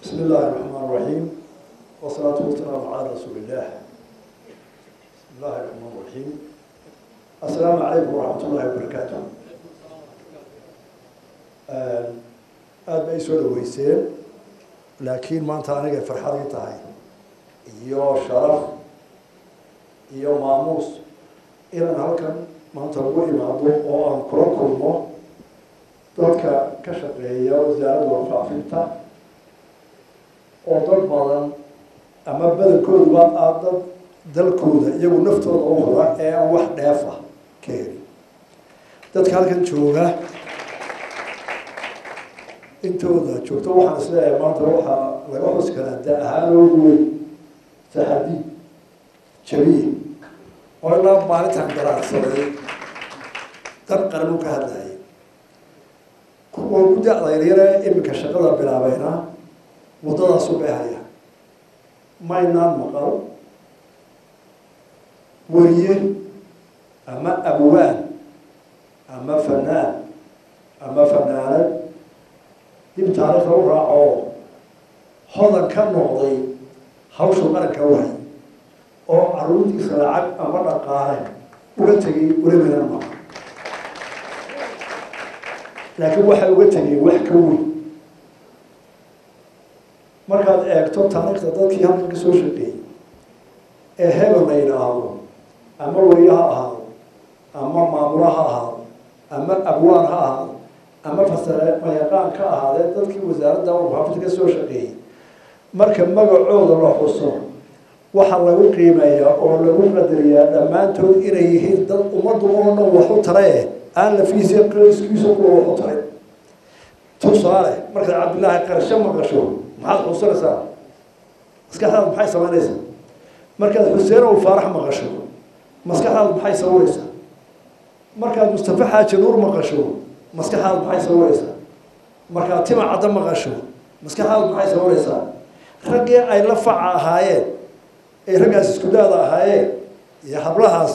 بسم الله الرحمن الرحيم والصلاة والسلام على رسول الله بسم الله الرحمن الرحيم السلام عليكم ورحمة الله وبركاته aada bay soo dhaweyseen laakiin maanta anigay farxadii tahay iyo sharaf iyo maamuus inaan halkan maanta ugu imaado oo aan kula kulmo dadka ka shaqeeya wasaaradda warfaafinta oo dad badan ama badankooduba aa dad dalkooda iyagu naftooda u hora ee aan wax dheef ah ka helin dadka halkan jooga intooda joogto waxaan isleeyahay maanta waxaa laga xus karaa da ahaan oogu weyn saxadiid jabiye oo ilaa maalintan garaacsaday dan qaranu ka hadlayay kuwa gudda adayaryare iminka shaqada bilaabayna waddadaasu bay haya maynaan maqal weriye ama abwaan ama fanaan ama fanaanad dib taariikhda u raaco hodan ka noqday hawsha qaranka wahay oo caruurtiisa lacag ama dhaqaale uga tegay ulaminan maqa laakiin waxay uga tegay wax ka weyn markaad eegto taariikhda dadkii halkan ka soo shaqeeyey ee hebel la yidhaahdo ama weriye ha ahaado ama maamula ha ahaado ama abwaan ha ahaado ama fasare mayaqaan ka ahaadee dadkii wasaaradda warfaafinta ka soo shaqeeyey marka magacooda la xuso waxaa lagu qiimeeyaa oo lagu qadariyaa dhammaantood inay yihiin dad ummaddu oo dhan wax u tarae aan lafiisa iskiisa kuwa wax u taray tusaale markaad cabdillaahi qarsho maqasho maxaad xusanaysaa maskaxdaadu maxay samaynaysaa markaad xuseen ow faarax maqasho maskaxdaadu maxay sawiraysaa markaad mustafa xaaji nuur maqasho maskaxdaadu maxay sawiraysaa markaad tima cadda maqasho maskaxdaadu maxay sawiraysaa raggii ay la faca ahaayeen ay raggaas isku daada ahaayeen iyo hablahaas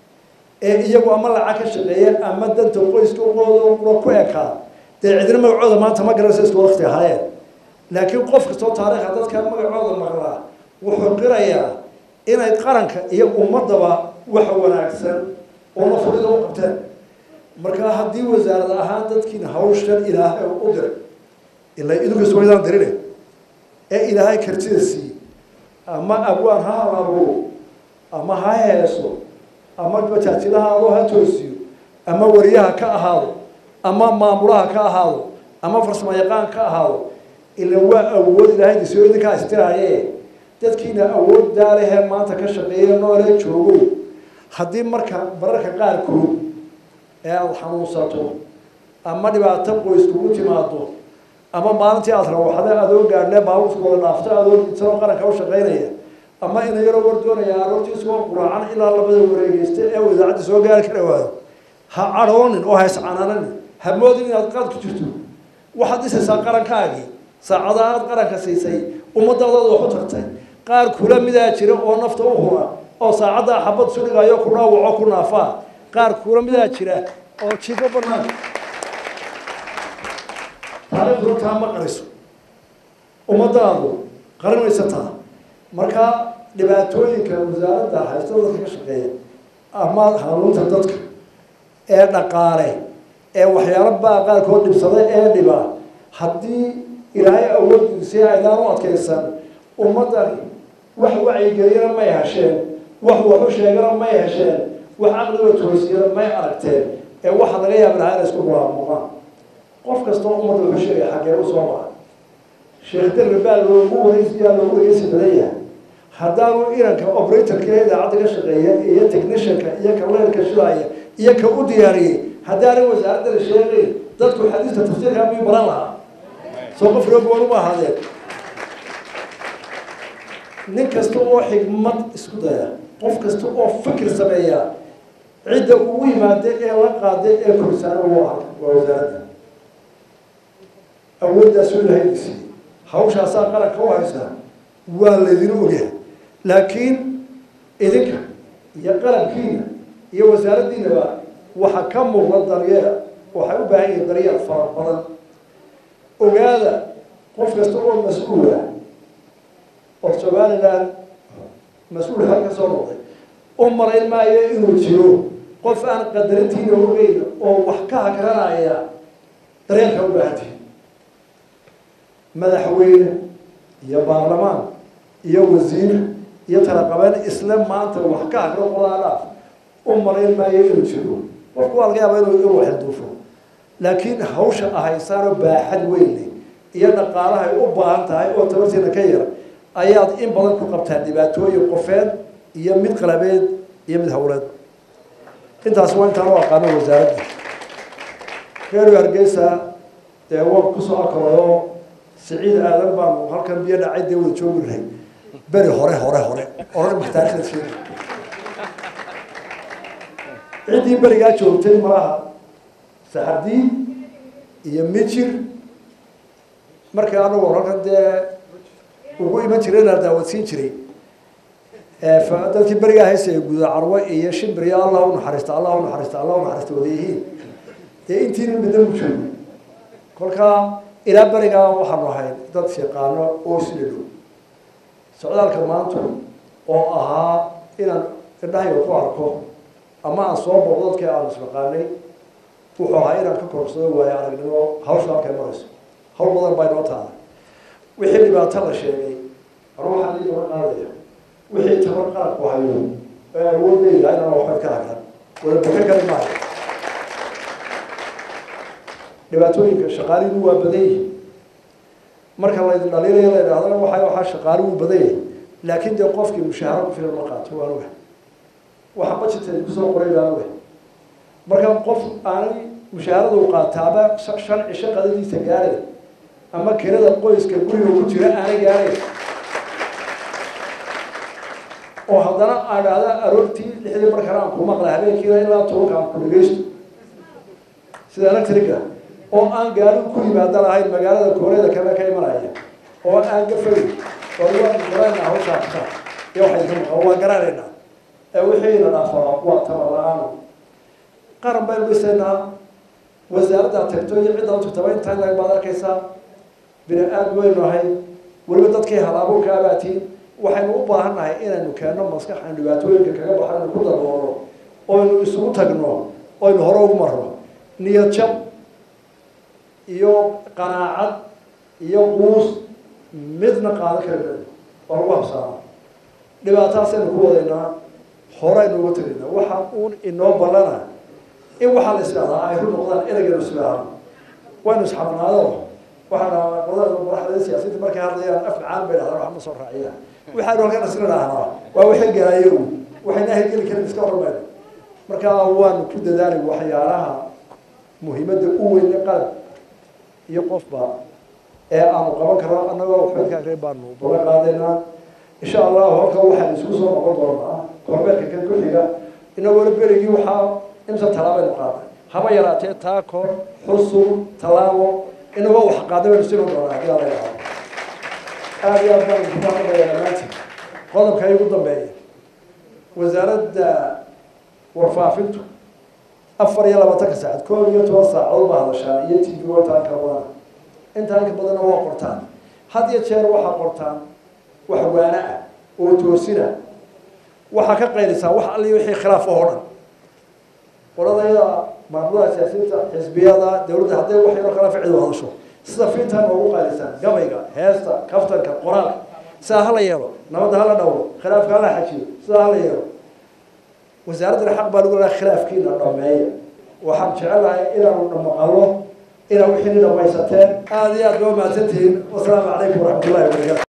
ee iyagu ama lacag ka shaqeeyeen ama danta qoyska uqooda ku ekaa dee cidina magacooda maanta ma garanaysa isku wakti ahaayeen laakiin qof kastoo taariikha dadka magacooda maqlaa wuxuu qirayaa inay qaranka iyo ummadaba waxa wanaagsan oo nafurida u qabteen markaa haddii wasaarad ahaan dadkiina hawshan ilaahay u diray ilaa idinkas waydaan dirine ee ilaahay kartida siiyey ama abwaan ha halabuuro ama ha heeso ama bataajilaha adoo ha toosiyo ama wariyaha ka ahaado ama maamulaha ka ahaado ama farsamo yaqaan ka ahaado ila waa awood ilaahay disoo idinkaa istiraaye dadkiina awood daalehee maanta ka shaqeeya noolee joogo haddii marka bararka qaarkood ee aada xanuunsato ama dhibaato qoys kugu timaado ama maalintii aada rawaxda adoo gaadhlee baabuurkooda dhaafto adoo isagoo qaranka u shaqaynaya ama ina yaroo war doonaya aroortiisagoo quraacan ilaa labada wareegeysta ee wadaacadda soo gaari kara waayo ha cadhoonin oo ha iscanaananin ha moodin inaad qaad ku jirto waxaad dhisaysaa qarankaagii saacadaha aad qaranka siisay ummaddaadooda wax u tartay qaar kula midaa jira oo nafta u hura oo saacaddaa xabad sudhigayo ku dhaawaco ku naafaa qaar kula midaa jira oo jiko banaan taariikhdu taa ma qariso ummadaadu qarinaysataa markaa dhibaatooyinka wasaaradda haysta dadka ka shaqeeya ama hanuunta dadka ee dhaqaale ee waxyaalo baa qaarkood dhibsada ee dhiba haddii ilaahay awooddiisi aydaan u adkaysan ummaddani wax wacyigeliyana may hesheen wax waxu sheegana may hesheen wax caqliga toosiyana may aragteen ee waxaa laga yaaba lahaa inay isku mulaamuqaan qof kastoo ummadda wuxuu sheegay xaggee u soo maray sheekh darbe baa loogu wareysiyaa loogu wareysi badan yahay haddaanu iranka operatorka ee idaacadda ka shaqeeya iyo technicianka iyo ka leerka shidaaya iyo ka u diyaariyey haddaanay wasaaradda la sheegayn dadku xadiiska tafsiirka miyuu baran lahaa soo qof roogoon uma ahaadeen nin kasta oo xigmad isku daya qof kasta oo fikir sameeya cidda ugu yimaada ee la qaada ee korsaana waa waa wasaaradda awooddaasoo ilahay siiyey hawshaasaa qaranka u haysaa waa laydin ogyahay laakiin idinka iyo qalabkiina iyo wasaaraddiinaba waxaa ka muuqda daryeel waxay u baahan yihiin daryeel fara badan ogaada qof kasta oo mas-uula oo somalilan mas-uul xal ka soo noqday u marayn maayo inuu jiro qof aan qadarintiina ogeyn oo wax ka hagranaya dareenka u baahantihi madaxweyne iyo baarlamaan iyo wasiir iyo talaqabeen isla maanta wax ka hagro qolaadhaaf u marayn maayo inuu jiro qofku waa laga yaaba inuu inuu xilduufo laakiin hawsha ahaysaanoo baaxad weynle iyo dhaqaalahay u baahan tahay oo tabartiina ka yar ayaad in badan ku qabtaa dhibaatooyin qofeed iyo mid qalabeed iyo mid hawleed intaas waa intaan u aqaano wasaaradda reer hargeysa dee waa kusoo akalayo siciid aadan baanu halkan biyo dhacay dee wada joogi lahay beri hore hore hore oran ma taarikhda sheegi ciddii berigaa joogtay malaha saxardiin iyo mijir markii anagu halkan dee ugu iman jiray inaa daawadsiin jiray dadkii berigaa haysaya guda carwe iyo shimbir iyo allah u naxariista allah u naxariista allah u naxariista wada yihiin dee intiina midna u joogo kolkaa ilaa berigaa waxaanu ahayn dad shaqaano oo isla dhow socdaalka maanta oo ahaa inaan indhahayga ku arko ama aan soo boqdo dadkii aanu isnaqaanay wuxuu ahaa inaan ka korsado waayo aragnimo hawsha halkay marayso hawl badan baa inoo taala wixii dhibaato la sheegay anu waxaan ii daba qaadaya wixii tabar qaadku hayo ee awoodayda inaan waxba ka hagran wada boka kali maayo dhibaatooyinka shaqaalihiinu waa badan yihin marka la dhaliilaya la idhahdana waxa waxaa shaqaali wuu badan yahay laakiin dee qofkii mushaaharo ku filan ma qaato waan oga waxa budgeted kusoo qoray baan oga marka qof aanay mushaharada u qaataaba shan cisho qadadiisa gaaray ama kirada qoyska guriga ku jira aanay gaaray oo haddana aan dhahda aroortii lixdii markana aan ku maqla habeenkiina ilaa tobanka aan ku dhegeysto sida electrica oo aan gaari ku yimaada lahayn magaalada kooreeda kale ka imanaya oo aan gafay oo waan garanayna hawshaasa iyo waxay ka maqan waan garanaynaa ee wixiina dhaafaa waa tabar la-aan qaran baynu dhisaynaa wasaaradda tagto iyo cidda u tagtaba intaa lag baad arkaysaa bini aad weynu ahay weliba dadkii halaabuurka abaatiin waxaynu u baahan nahay inaynu keenno maskaxan dhibaatooyinka kaga baxo inu ku daboolo oynu isugu tagno oynu hore ugu marno niyad jab iyo qanaacad iyo quus midna qaadan kari mayno oo lagu habsaamo dhibaataasaynu ku wadaynaa horeynu uga tegaynaa waxa uun inoo ballana in waxaa la isdhahdaa ay ru noqdaan ereygan isdhahaan waynu isxabanaado waxaa dhahaa qolada madaxda siyaasiyiinta markay hadlayaan af macaan bay dhahdaan wax ma soo raaciya waxaanu halkan isla dhahnaa waa wixii galaayo waxayna ahgeli karin iska hormayno marka waanu ku dadaali waxyaalaha muhiimadda u weyn qalab iyo qofba ee aanu qaban karno annagoo waxbadka akre baanu baga qaadaynaa insha allahu halkan waxaan isku soo noqon doonaa korbeerka kan ku xiga inagoona berigii waxaa imsa talaabaynu qaaday haba yaraatee taako xusub tallaabo inagoo wax qaaday baynu sii doonaa haddii alla yidhahdo aada iyo aad baan kuma hadlayaa dhammaantiin qodobka igu dambeeya wasaaradda warfaafintu afar iyo labaatanka saacad koob iyo toban saacadood baa hadashaan iyo t v intaan ka badana intaan ka badanna waa qortaan had iyo jeer waxaa qortaan wax waana ah oo toosina waxaa ka qaylisaa wax alli wixii khilaaf oo dhan qoladayada maamulada siyaasiyiinta xisbiyada dawladda hadday wax yaroo kala ficil hadasho sida fiintaa noogu qaalisaan gabayga heesta kaftanka qoraalka sidaa hala yeelo nabadda hala dhowro khilaafka hala xajiyo sidaa hala yeelo wasaaraddana xaq baa lagu leedahay khilaafkiina dhameeya waxaan jecelahay inaanu dhamaqalo inaa wixii ni dhamaysateen aada iyo aad ba umahadsantihiin wasalaamu calaykum waraxmat ullahi wabarakatu